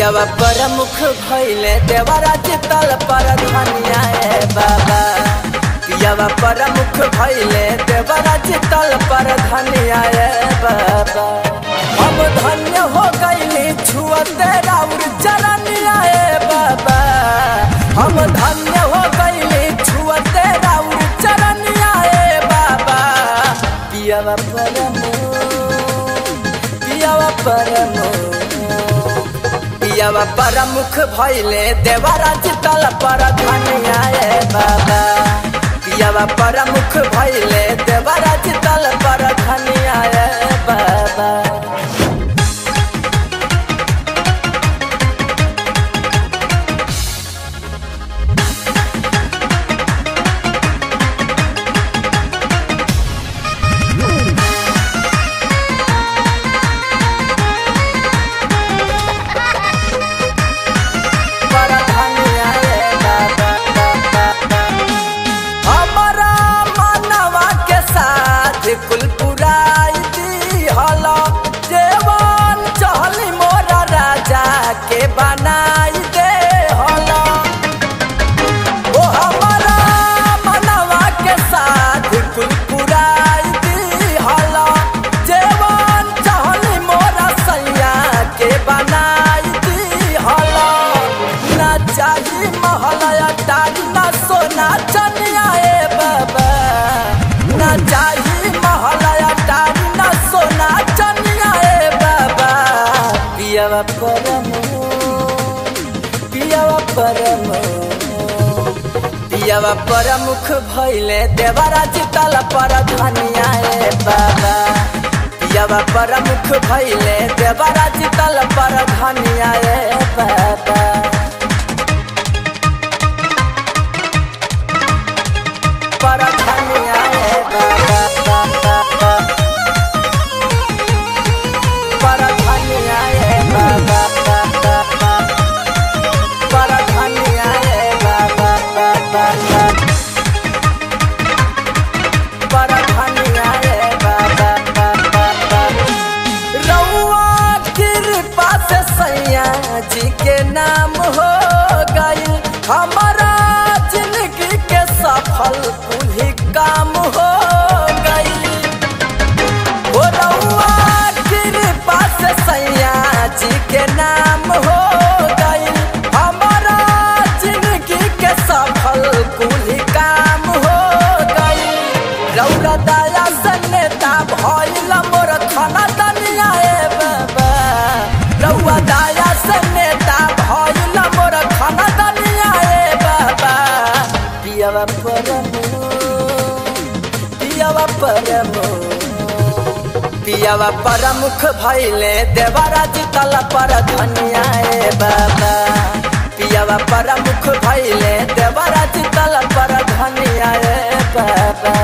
पियावा प्रमुख भैले देवराज तल पर धनिया ए बाबा पियावा प्रमुख भैले देवराज तल पर धनिया ए बाबा हम धन्य हो गईली छुअते राउर चरनिया ए बाबा हम धन्य हो गईली छुअते राउर चरनिया ए बाबा पियावा प्रमुख पियावा प्रमुख पियावा प्रमुख भैले देवराज तल पर धनिया ए बाबा पियावा प्रमुख भैले देवराज तल पर धनिया ए बाबा पर धनिया ए बाबा हमारा मनवा के साथ कुल पुराई दी हलो जेवन चहली मोरा राजा के बनाई दे हलो ओ हमारा मनवा के साथ कुल पुराई दी हलो जेवन चहली मोरा सैया के बनाई दी हलो ना चाही महलया टारी ना सोना चनिया ए बाबा ना चाही महलया टारी ना सोना चनिया ए बाबा पियावा परमो पियावा परमो पियावा प्रमुख भैले देवराज तल पर धनिया ए बाबा पियावा प्रमुख भैले देवराज तल पर धनिया ए बाबा पर धनिया ए बाबा पर धनिया ए बाबा पर धनिया ए बाबा पर धनिया ए बाबा रउआ कृपा से सैया जी के नाम हो गई हमारा जिंदगी के सफल कुल्ही काम हो गई ओ रउआ कृपा से सैया जी के नाम हो गई हमारा जिंदगी के सफल कुल्ही काम हो गई रउरा दया से नेता भइल मोर खाना दनिया ए बाबा रउआ दया से नेता भइल मोर खाना दनिया ए बाबा पियावा परमो पियावा परमो पियावा प्रमुख भैले देवराज तल पर धनिया ए बाबा पियावा प्रमुख भैले देवराज तल पर धनिया ए बाबा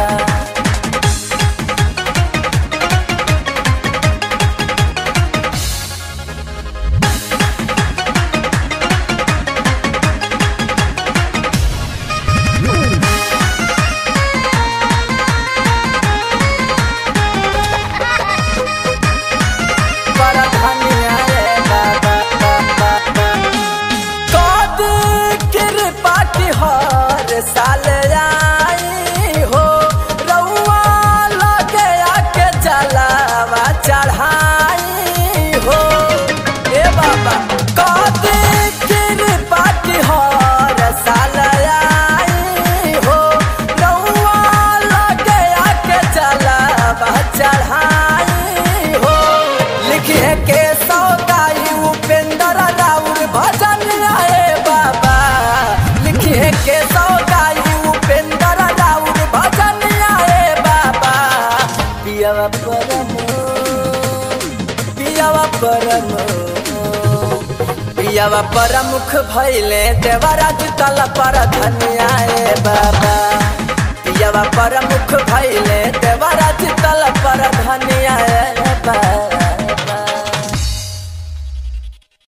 पर धनिया ए बाबा कद कृपा की हर साल आई हो रउआ लगे आके जलावा चढ़ाई हो ए बाबा कद कृपा की हर साल आई हो रउआ लगे आके जलावा चढ़ाई हो लिखे के सौदाई उपेंद्र राउर भजन आए बाबा लिखे के सौदाई उपेंद्र राउर भजन आए बाबा पियावा परमो पियावा परमो पियावा प्रमुख भैले देवराज तल पर धनिया ए बाबा पियावा प्रमुख भैले देवराज तल पर धनिया ए बाबा